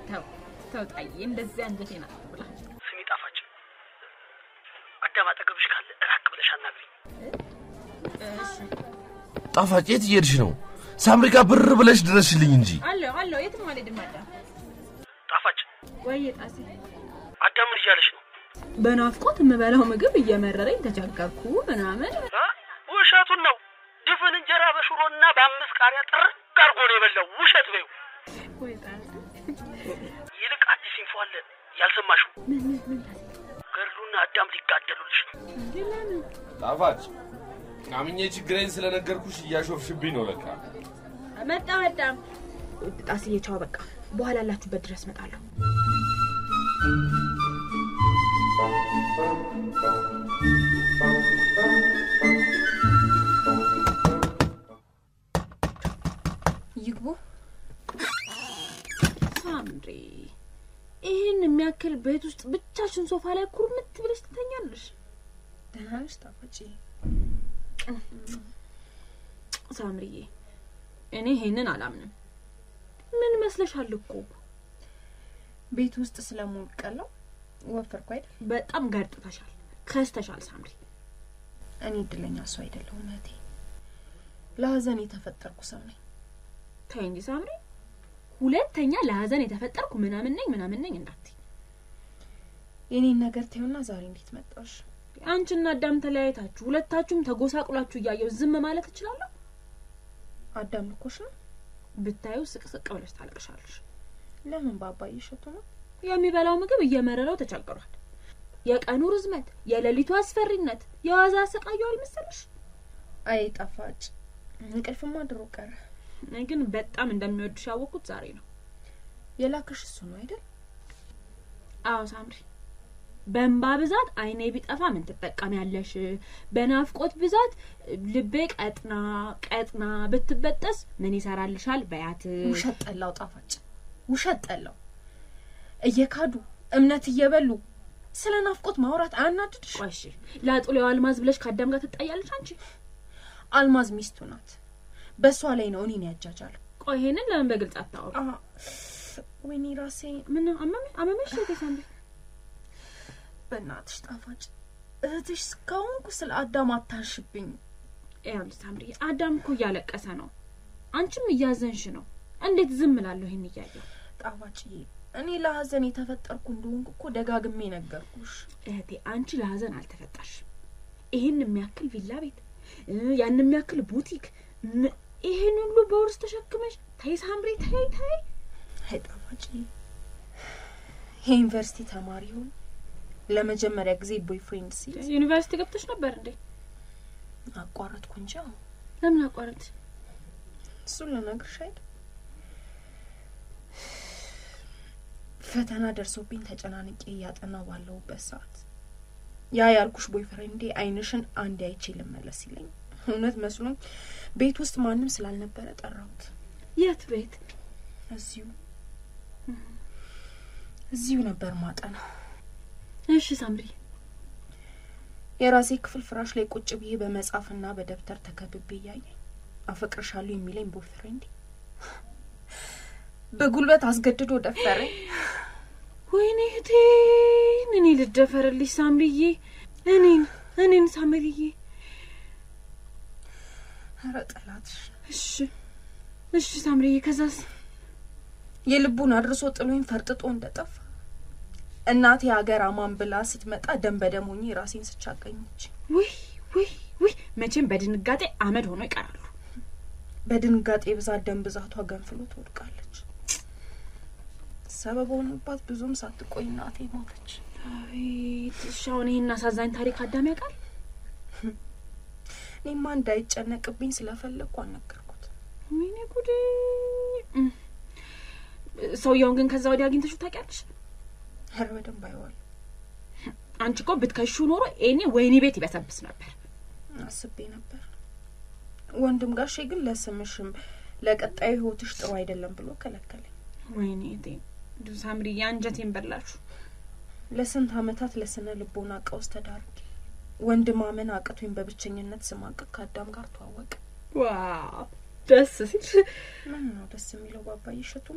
Speaker 3: ተው ተው ጣዬ፣ እንደዚህ አንጀቴን አትብላ።
Speaker 2: ስሚ ጣፋጭ፣ አዳም አጠገብሽ ካለ ራቅ ብለሽ አናግሪኝ።
Speaker 3: እሺ
Speaker 4: ጣፋጭ የት እየሄድሽ ነው? ሳምሪ ጋር ብር ብለሽ ድረስልኝ እንጂ።
Speaker 3: አለው አለው፣ የትም አልሄድም። አዳም
Speaker 2: ጣፋጭ፣
Speaker 3: ወይ ጣሴ፣
Speaker 2: አዳም ምን እያለሽ ነው?
Speaker 3: በናፍቆት የምበላው ምግብ እየመረረኝ ተቸገርኩ ምናምን።
Speaker 2: እ? ውሸቱን ነው። ድፍን እንጀራ በሽሮና በአምስት ቃሪያ ጥርቅ አድርጎ ነው የበላው። ውሸት በይው።
Speaker 3: ወይ ጣሴ፣
Speaker 2: ይልቅ አዲስ ኢንፎ አለ ያልሰማሽው።
Speaker 3: ምን ምን ምን ጣሴ፣
Speaker 2: ገድሉና አዳም ሊጋደሉልሽ ነው።
Speaker 3: እንዴ ለምን?
Speaker 4: ጣፋጭ አምኜ ችግሬን ስለነገርኩሽ እያሾፍሽብኝ ነው ለካ።
Speaker 3: መጣሁ አዳም። ጣስዬ ቻው፣ በቃ በኋላ ያላችሁበት ድረስ እመጣለሁ።
Speaker 5: ይግቡ።
Speaker 3: ሳምሪ፣ ይህን የሚያክል ቤት ውስጥ ብቻሽን ሶፋ ላይ ኩርምት ብለሽ ትተኛለሽ?
Speaker 5: ደህና ነሽ ጣፋጭ?
Speaker 3: ሳምሪዬ፣ እኔ ይሄንን አላምንም። ምን መስለሻል እኮ
Speaker 5: ቤት ውስጥ ስለምውቀለው ወፈርኩ አይደል?
Speaker 3: በጣም ገርጥተሻል፣ ከስተሻል ሳምሪ።
Speaker 5: እኔ እድለኛ ሰው አይደለሁም እህቴ። ለሀዘን የተፈጠርኩ ሰው ነኝ።
Speaker 3: ተይ እንጂ ሳምሪ፣ ሁለተኛ ለሀዘን የተፈጠርኩ ምናምን ነኝ ምናምን ነኝ እንዳትይ።
Speaker 5: የኔን ነገር ተይውና ዛሬ እንዴት መጣሽ?
Speaker 3: አንቺና አዳም ተለያይታችሁ ሁለታችሁም ተጎሳቁላችሁ እያየው ዝም ማለት እችላለሁ?
Speaker 5: አዳም ልኮሽ ነው?
Speaker 3: ብታዩ ስቅስቅ ብለሽ ታለቅሻለሽ።
Speaker 5: ለምን በአባዬ እሸቱ ነው?
Speaker 3: የሚበላው ምግብ እየመረረው ተቸግሯል። የቀኑ ርዝመት፣ የሌሊቱ አስፈሪነት የዋዛ ያሰቃየዋል መሰለሽ?
Speaker 5: አይ ጣፋጭ፣ እንቅልፍማ ድሮ ቀረ።
Speaker 3: እኔ ግን በጣም እንደሚወድሽ ያወቅኩት ዛሬ ነው።
Speaker 5: የላክሽ እሱ ነው አይደል?
Speaker 3: አዎ ሳምሪ፣ በእንባ ብዛት አይኔ ቢጠፋ ምን ትጠቀሚያለሽ? በናፍቆት ብዛት ልቤ ቀጥና ቀጥና ብትበጠስ ምን ይሰራልሻል? በያት
Speaker 5: ውሸት ጠላው ጣፋጭ፣ ውሸት ጠላው። እየካዱ እምነት እየበሉ ስለ ናፍቆት ማውራት አያናድድሽ?
Speaker 3: ቆሽ ላጡሌው አልማዝ ብለሽ ከአዳም ጋር ትጣያለሽ አንቺ።
Speaker 5: አልማዝ ሚስቱ ናት። በእሷ ላይ ነው እኔን ያጃጃል።
Speaker 3: ቆይ ይሄንን ለምን በግልጽ አታወሩ?
Speaker 5: ወይኔ ራሴ
Speaker 3: ምን አመመ አመመሽ? እህቴ ሳምሪ
Speaker 5: በእናትሽ ጣፋጭ እህትሽ እስካሁንኩ ስለ አዳም አታንሽብኝ።
Speaker 3: ይኸውልሽ ሳምሪ፣ አዳም እኮ እያለቀሰ ነው፣ አንቺም እያዘንሽ ነው። እንዴት ዝም እላለሁ ይህን እያየሁ?
Speaker 5: ጣፋጭዬ እኔ ለሀዘን የተፈጠርኩ እንደሆንኩ እኮ ደጋግሜ ነገርኩሽ።
Speaker 3: እህቴ አንቺ ለሀዘን አልተፈጠርሽም። ይህን የሚያክል ቪላ ቤት እ ያን የሚያክል ቡቲክ ም- ይህን ሁሉ በውርስ ተሸክመሽ ተይ ሳምሪ ተይ ተይ።
Speaker 5: አይ ጣፋጭዬ የዩኒቨርሲቲ ተማሪ ሆን ለመጀመሪያ ጊዜ ቦይፍሬንድ ሲይዝ
Speaker 3: ዩኒቨርሲቲ ገብተሽ ነበር እንዴ?
Speaker 5: አቋረጥኩ እንጂ አሁን
Speaker 3: ለምን አቋረጥ?
Speaker 5: እሱን ልነግርሽ አይደል ፈተና ደርሶብኝ ተጨናንቄ እያጠናው ባለሁበት ሰዓት ያ ያልኩሽ ቦይፍሬንዴ አይንሽን አንድ አይቼ ልመለስ ሲለኝ እውነት መስሎኝ ቤት ውስጥ ማንም ስላልነበረ ጠራሁት።
Speaker 3: የት ቤት?
Speaker 5: እዚሁ እዚሁ ነበር ማጠና።
Speaker 3: እሺ ሳምሪ
Speaker 5: የራሴ ክፍል ፍራሽ ላይ ቁጭ ብዬ በመጽሐፍና በደብተር ተከብቤ እያየኝ አፈቅርሻለሁ የሚለኝ ቦይፍሬንዴ በጉልበት አስገድዶ ደፈረኝ።
Speaker 3: ወይኔ እህቴን እኔ ልደፈርልሽ ሳምሪዬ፣ እኔን እኔን ሳምሪዬ።
Speaker 5: ኧረ ጠላትሽ
Speaker 3: እሺ እሺ ሳምሪዬ፣ ከዛስ?
Speaker 5: የልቡን አድርሶ ጥሎኝ ፈርጥጦ እንደጠፋ እናቴ ሀገር አማን ብላ ስትመጣ ደም በደም ሆኜ ራሴን ስቻገኘች
Speaker 3: ውይ ውይ ውይ፣ መቼም በድንጋጤ አመድ ሆኖ ይቀራሉ።
Speaker 5: በድንጋጤ ብዛት ደም ብዛቷ ገንፍሎ ትወድቃለች። ሰበብ ሆኖባት ብዙም ሳትቆይ እናቴ ሞተች።
Speaker 3: አቤት! እሺ አሁን ይህን አሳዛኝ ታሪክ አዳም ያውቃል?
Speaker 5: እኔማ እንዳይጨነቅብኝ ስለፈለግኩ አልነገርኩት።
Speaker 3: ወይኔ ጉዴ! እም። ሰውየውን ግን ከዛ ወዲያ አግኝተሽው ታውቂያለሽ?
Speaker 5: ኧረ በደንብ አይዋል
Speaker 3: አንቺ እኮ ብትከሹ ኖሮ እኔ ወይኔ ቤት ይበሰብስ ነበር።
Speaker 5: አስቤ ነበር። ወንድም ጋሼ ግን ለስምሽም ለቀጣዩ ሕይወትሽ ጥሩ አይደለም ብሎ ከለከለኝ።
Speaker 3: ወይኔ እቴ እንደው ሳምሪ የአንጀቴን በላችሁ።
Speaker 5: ለስንት ዓመታት ለስነ ልቦና ቀውስ ተዳርጌ ወንድም ማመን አቅቶኝ በብቸኝነት ስማቅቅ ከአዳም ጋር ተዋወቀ።
Speaker 3: ዋው ደስ ሲል
Speaker 5: ምን ነው ደስ የሚለው ባባዬ እሸቱ ነው።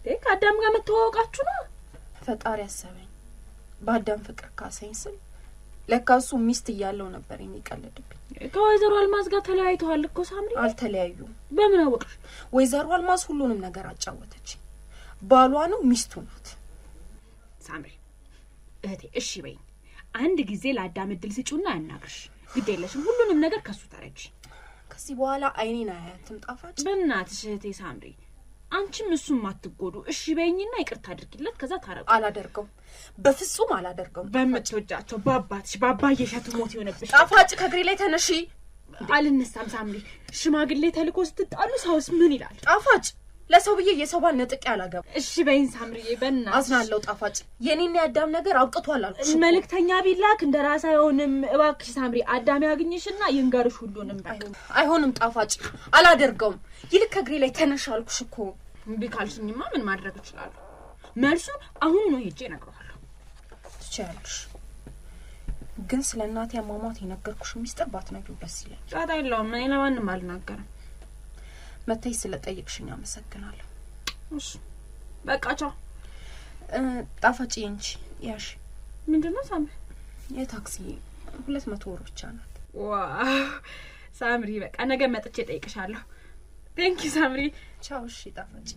Speaker 3: ከአዳም ጋር መተዋወቃችሁ ነው?
Speaker 5: ፈጣሪ አሰበኝ። በአዳም ፍቅር ካሰኝ ስል ለካ እሱ ሚስት እያለው ነበር የሚቀልድብኝ።
Speaker 3: ከወይዘሮ አልማዝ ጋር ተለያይተዋል እኮ ሳምሪ።
Speaker 5: አልተለያዩም።
Speaker 3: በምን አወቅሽ?
Speaker 5: ወይዘሮ አልማዝ ሁሉንም ነገር አጫወተች። ባሏ ነው፣ ሚስቱ ናት።
Speaker 3: ሳምሪ እህቴ እሺ በይኝ። አንድ ጊዜ ለአዳም እድል ስጪውና ያናግርሽ። ግድ የለሽም፣ ሁሉንም ነገር ከሱ ተረጂ።
Speaker 5: ከዚህ በኋላ አይኔን አያትም ጣፋጭ።
Speaker 3: በእናትሽ እህቴ ሳምሪ፣ አንቺም እሱም አትጎዱ። እሺ በይኝና ይቅርታ አድርጊለት፣ ከዛ ታረቁ።
Speaker 5: አላደርገውም፣ በፍጹም አላደርገውም።
Speaker 3: በምትወጃቸው በአባትሽ በአባዬ እሸቱ ሞት የሆነብሽ
Speaker 5: ጣፋጭ ከእግሬ ላይ ተነሺ።
Speaker 3: አልነሳም ሳምሪ። ሽማግሌ ተልኮ ስትጣሉ ሰውስ ምን ይላል?
Speaker 5: ጣፋጭ ለሰው ብዬ የሰው ባል ነጥቄ አላገባ።
Speaker 3: እሺ በይኝ ሳምሪዬ፣ በእናትሽ
Speaker 5: አዝናለሁ ጣፋጭ። የኔና የአዳም ነገር አብቅቷል አልኩሽ እኮ።
Speaker 3: መልእክተኛ ቢላክ እንደ ራስ አይሆንም። እባክሽ ሳምሪ አዳም ያግኝሽና ይንገርሽ ሁሉንም በቃ።
Speaker 5: አይሆንም ጣፋጭ፣ አላደርገውም። ይልቅ ከእግሬ ላይ ተነሽ አልኩሽ እኮ።
Speaker 3: እምቢ ካልሽኝማ ምን ማድረግ እችላለሁ? መልሱ አሁን ነው ሄጄ እነግረዋለሁ።
Speaker 5: ትችያለሽ፣ ግን ስለ እናቴ አሟሟት የነገርኩሽ ሚስጥር ባትነግሪው ደስ ይለኝ።
Speaker 3: ጫታ የለውም። እኔ ለማንም አልናገርም።
Speaker 5: መተሽ ስለ ጠየቅሽኝ አመሰግናለሁ።
Speaker 3: እሺ በቃ ቻው።
Speaker 5: እ፣ ጣፋጭ እንጂ ያሽ
Speaker 3: ምንድን ነው ሳምሪ?
Speaker 5: የታክሲ ሁለት መቶ ወር ብቻ ናት።
Speaker 3: ዋው ሳምሪ፣ በቃ ነገ መጥቼ እጠይቅሻለሁ። ቴንኪ ሳምሪ።
Speaker 5: ቻው። እሺ ጣፋጭ።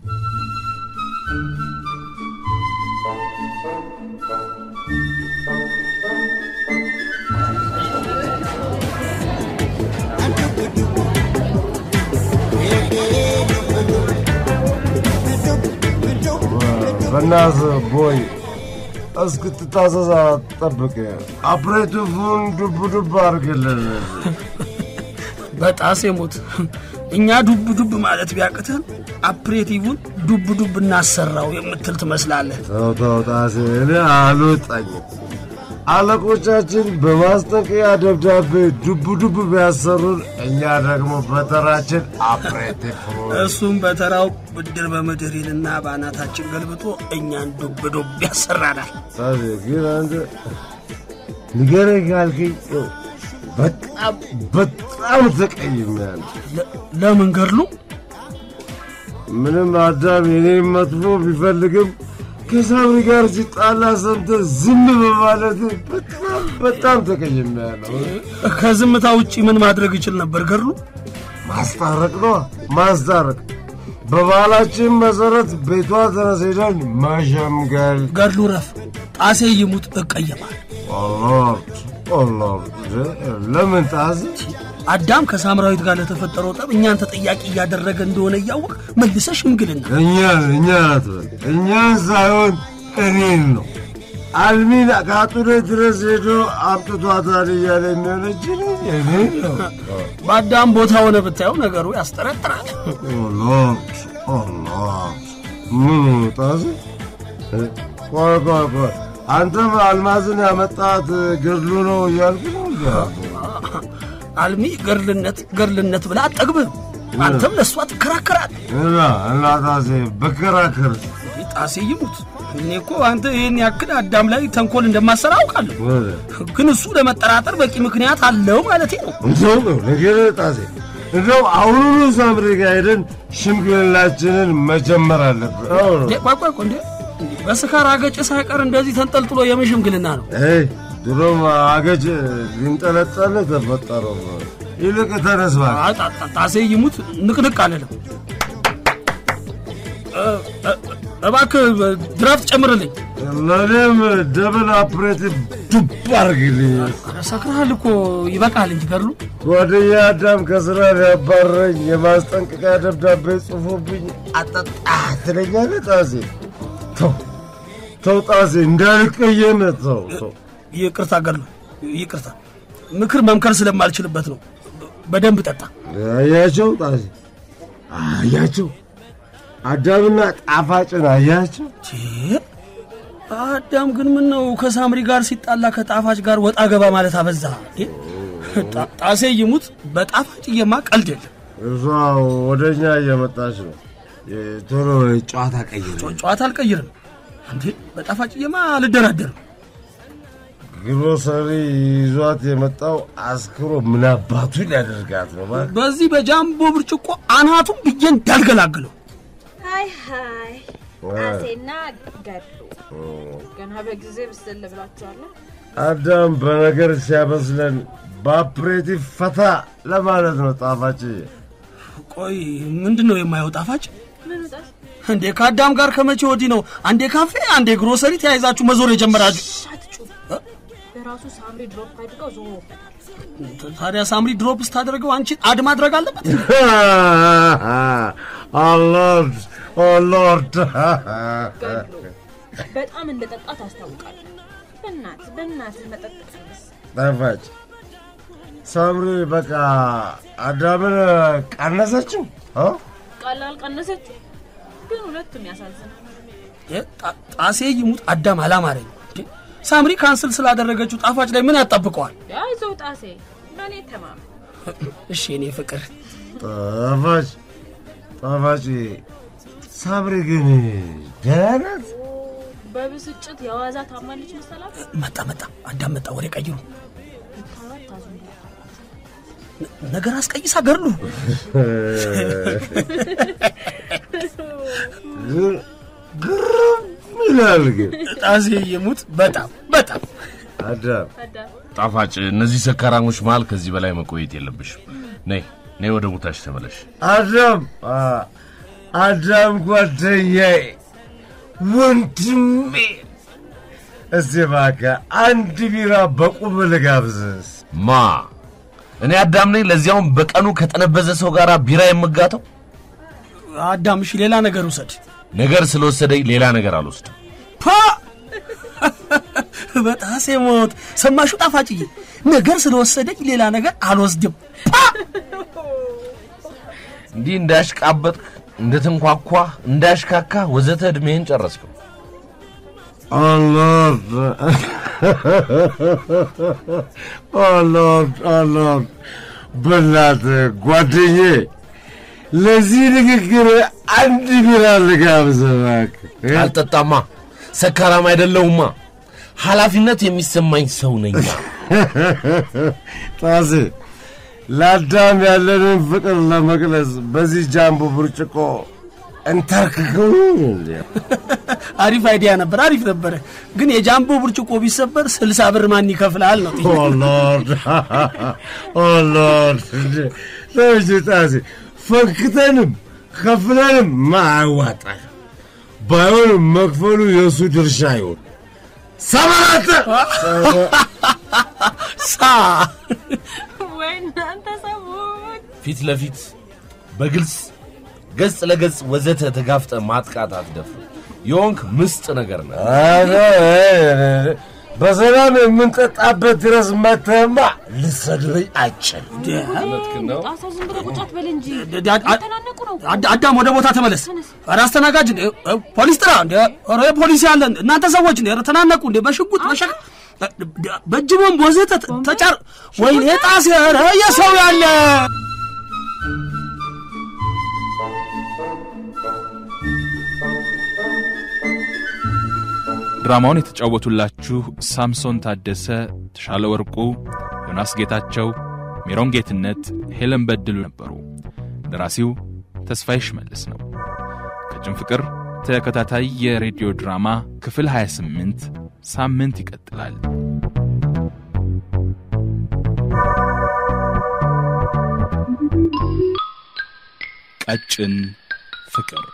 Speaker 7: በእናትህ ቦይ እስክትታዘዝ ጠብቅ። አፕሬቲቭን ዱብ ዱብ አድርግልን።
Speaker 2: በጣሴ ሞት እኛ ዱብ ዱብ ማለት ቢያቅተን አፕሬቲቭን ዱብ ዱብ እናሰራው የምትል ትመስላለህ።
Speaker 7: ተው ተው ጣሴ፣ እኔ አልወጣኝም። አለቆቻችን በማስጠንቀቂያ ደብዳቤ ዱብ ዱብ ቢያሰሩን፣ እኛ ደግሞ በተራችን አፕሬቲቭ
Speaker 2: እሱም በተራው ብድር በምድር ይልና በአናታችን ገልብጦ እኛን ዱብ ዱብ ያሰራናል።
Speaker 7: ጣሴ ግን አንተ ንገረኝ ካልከኝ ይኸው በጣም በጣም ተቀይሜያለሁ።
Speaker 2: ለ- ለምን ገድሉ
Speaker 7: ምንም አዳም የኔን መጥፎ ቢፈልግም ከሳምሪ ጋር ሲጣላ ሰምተህ ዝም በማለት በጣም በጣም ተቀይሜያለሁ።
Speaker 2: ከዝምታ ውጪ ምን ማድረግ ይችል ነበር ገድሉ?
Speaker 7: ማስታረቅ ነው ማስታረቅ። በባህላችን መሰረት ቤቷ ድረስ ሄደን መሸምገል።
Speaker 2: ገድሉ ረፍ፣ ጣሴ ይሙት እቀየማል።
Speaker 7: ኦሎርድ ኦሎርድ፣ ለምን ጣዝ
Speaker 2: አዳም ከሳምራዊት ጋር ለተፈጠረው ጠብ እኛን ተጠያቂ እያደረገ እንደሆነ እያወቅ መልሰ ሽምግልና
Speaker 7: እኛን እኛን አትበል፣ እኛን ሳይሆን እኔን ነው። አልሚን ከአጡሬ ድረስ ሄዶ አምጥቷታል እያለ የሚሆነች እኔን ነው።
Speaker 2: በአዳም ቦታ ሆነ ብታየው ነገሩ ያስጠረጥራል።
Speaker 7: ኦሎርድ ኦሎርድ፣ ምኑ ጣዝ? ቆይ ቆይ ቆይ፣ አንተም አልማዝን ያመጣት ገድሉ ነው እያልክ ነው እንዲ
Speaker 2: አልሚ ገርልነት ገርልነት ብላ አጠግብህ አንተም ለእሷ ትከራከራል።
Speaker 7: እና እና ጣሴ በከራከር
Speaker 2: ጣሴ ይሙት እኔ እኮ አንተ ይህን ያክል አዳም ላይ ተንኮል እንደማሰራ አውቃለሁ። ግን እሱ ለመጠራጠር በቂ ምክንያት አለው ማለቴ ነው።
Speaker 7: እንደው ነው ነገር ጣሴ እንደው አሁኑኑ ሳምሪ ጋር ሄደን ሽምግልናችንን መጀመር አለብን።
Speaker 2: እንዴ፣ ቆይ ቆይ ቆይ፣ እንዴ በስካር አገጭ ሳይቀር እንደዚህ ተንጠልጥሎ የምን ሽምግልና ነው?
Speaker 7: አይ ድሮም አገጭ ሊንጠለጠል ተፈጠረው። ይልቅ ተነስ እባክህ።
Speaker 2: አ- ጣ- ጣ- ጣሴ ይሙት ንቅንቅ አለለም። እ- እ- እባክህ ድራፍት ጨምርልኝ።
Speaker 7: ለእኔም ደብል አፕሬቲቭ ዱብ አድርግልኝ።
Speaker 2: ኧረ ሰክረሃል እኮ ይበቃል እንጂ ገድሉ።
Speaker 7: ጓደኛ አዳም ከስራ ሊያባረኝ የማስጠንቀቂያ ደብዳቤ ጽፎብኝ አጠጣ ትለኛለህ ጣሴ። ተው ተው ጣሴ እንዳልቀየም ተው ተው።
Speaker 2: ይቅርታ ገድሉ፣ ይቅርታ። ምክር መምከር ስለማልችልበት ነው። በደንብ ጠጣ።
Speaker 7: አያቸው ጣሴ አያቸው አዳምና ጣፋጭን አያቸው።
Speaker 2: ቼ፣ አዳም ግን ምን ነው ከሳምሪ ጋር ሲጣላ ከጣፋጭ ጋር ወጣ ገባ ማለት አበዛ። እንዴ! ጣ- ጣሴ ይሙት በጣፋጭዬማ ቀልድ የለም።
Speaker 7: እሷ ወደ እኛ እየመጣች ነው። ቶሎ ጨዋታ ቀይር።
Speaker 2: ጨ- ጨዋታ አልቀይርም። እንዴ በጣፋጭዬማ አልደራደርም።
Speaker 7: ግሮሰሪ ይዟት የመጣው አስክሮ ምን አባቱ ሊያደርጋት ነው? እባክህ።
Speaker 2: በዚህ በጃምቦ ብርጭቆ አናቱን ብዬ እንዳልገላግለው።
Speaker 3: ሀይ ሀይ ጣሴና ገድሉ ገና በጊዜ ብስል ብላችኋለሁ።
Speaker 7: አዳም በነገር ሲያበስለን በአፕሬቲቭ ፈታ ለማለት ነው። ጣፋጭ
Speaker 2: ቆይ ምንድን ነው የማየው ጣፋጭ?
Speaker 3: ምን ጣስ
Speaker 2: እንዴ ከአዳም ጋር ከመቼ ወዲህ ነው አንዴ ካፌ አንዴ ግሮሰሪ ተያይዛችሁ መዞር የጀመራችሁ?
Speaker 3: ሻትጩ በራሱ ሳምሪ ድሮፕ አድርገው ዞሮበታል።
Speaker 2: ታዲያ ሳምሪ ድሮፕ ስታደርገው አንቺን አድ ማድረግ አለበት?
Speaker 7: ኦሎርድ ኦሎርድ
Speaker 3: ገድሉ በጣም እንደ ጠጣ ታስታውቃለህ። በእናት በእናት መጠጥ ቀንስ።
Speaker 7: ጣፋጭ ሳምሪ በቃ አዳምን ቀነሰችው እ?
Speaker 3: ቀላል ቀነሰችው፣ ግን ሁለቱም ያሳዝናል።
Speaker 2: እ፣ ጣ- ጣሴ ይሙት አዳም አላማረኝ። እንዴ፣ ሳምሪ ካንስል ስላደረገችው ጣፋጭ ላይ ምን ያጣብቀዋል?
Speaker 3: አይዞህ ጣሴ፣ በእኔ ተማመን።
Speaker 2: እሺ የኔ ፍቅር
Speaker 7: ጣፋጭ ጣፋጭ ሳምሪ ግን ደህና ናት?
Speaker 3: በብስጭት የዋዛ ታማለች መሰላት።
Speaker 2: መጣ መጣ አዳም መጣ። ወሬ ቀይሩ።
Speaker 3: ብታዩት ታዝኑላታላችሁ።
Speaker 2: ነገር አስቀይሳ ገድሉ
Speaker 7: ግን ግርም ይላል ግን
Speaker 2: ጣሴ ይሙት በጣም በጣም
Speaker 7: አዳም
Speaker 3: አዳም
Speaker 4: ጣፋጭ፣ እነዚህ ሰካራሞች መሃል ከዚህ በላይ መቆየት የለብሽም። ነይ ነይ፣ ወደ ቦታሽ ተመለሽ።
Speaker 7: አዳም አ፣ አዳም ጓደኛዬ ወንድሜ፣ እስቲ እባክህ አንድ ቢራ በቁም ልጋብዝስ?
Speaker 4: ማ እኔ አዳም ነኝ፣ ለዚያውም በቀኑ ከጠነበዘ ሰው ጋር ቢራ የምጋተው?
Speaker 2: አዳም እሺ ሌላ ነገር ውሰድ
Speaker 4: ነገር ስለወሰደኝ ሌላ ነገር አልወስድም።
Speaker 2: ፓ በጣሴ ሞት ሰማሹ ጣፋጭዬ ነገር ስለወሰደኝ ሌላ ነገር አልወስድም
Speaker 4: እንዲህ እንዳሽቃበጥክ እንደተንኳኳ እንዳሽካካ ወዘተ ዕድሜህን ጨረስከው።
Speaker 7: ኦሎርድ ኦሎርድ ኦሎርድ በእናትህ ጓደኛዬ ለዚህ ንግግር አንድ ቢራ ልጋብዝህ እባክህ።
Speaker 4: አልጠጣማ፣ ሰካራም አይደለሁማ፣ ኃላፊነት የሚሰማኝ ሰው ነኛ።
Speaker 7: ጣሴ ለአዳም ያለንን ፍቅር ለመግለጽ በዚህ ጃምቦ ብርጭቆ እንተርክከው እንዴ?
Speaker 2: አሪፍ አይዲያ ነበር አሪፍ ነበረ ግን የጃምቦ ብርጭቆ ቢሰበር ስልሳ ብር ማን ይከፍላል ነው
Speaker 7: ኦ ሎርድ ኦ ሎርድ እንዴ! ለምጅ ጣሴ ፈንክተንም ከፍለንም ማያዋጣ ባይሆንም መክፈሉ የእሱ ድርሻ ይሆን ሰማራተ
Speaker 2: ሳ
Speaker 3: ወይ እናንተ ሰዎች
Speaker 4: ፊት ለፊት በግልጽ ገጽ ለገጽ ወዘተ ተጋፍጠ ማጥቃት አትደፍር። የሆንክ ምስጥ ነገር ነው።
Speaker 7: በሰላም የምንጠጣበት ድረስ መተማ ልሰድበኝ አችል
Speaker 3: ጣሳ ዝም ብለህ ቁጭ አትበል እንጂ
Speaker 2: ዳ- ዳ-
Speaker 3: ተናነቁ ነው።
Speaker 2: አዳ- አዳም ወደ ቦታ ተመለስ ኧረ አስተናጋጅ እንዴ እ፣ ፖሊስ ጥራ እንዴ ኧረ ፖሊስ ያለ እናንተ ሰዎች እንዴ ኧረ ተናነቁ እንዴ በሽጉጥ በሸ በእጅ ቦምብ ወዘተ ተጫር ወይኔ ጣሴ ኧረ የሰው ያለ
Speaker 1: ድራማውን የተጫወቱላችሁ ሳምሶን ታደሰ፣ ተሻለ ወርቁ፣ ዮናስ ጌታቸው፣ ሜሮን ጌትነት፣ ሄለን በድሉ ነበሩ። ደራሲው ተስፋዬ ሽመልስ ነው። ቀጭን ፍቅር ተከታታይ የሬዲዮ ድራማ ክፍል 28 ሳምንት ይቀጥላል። ቀጭን ፍቅር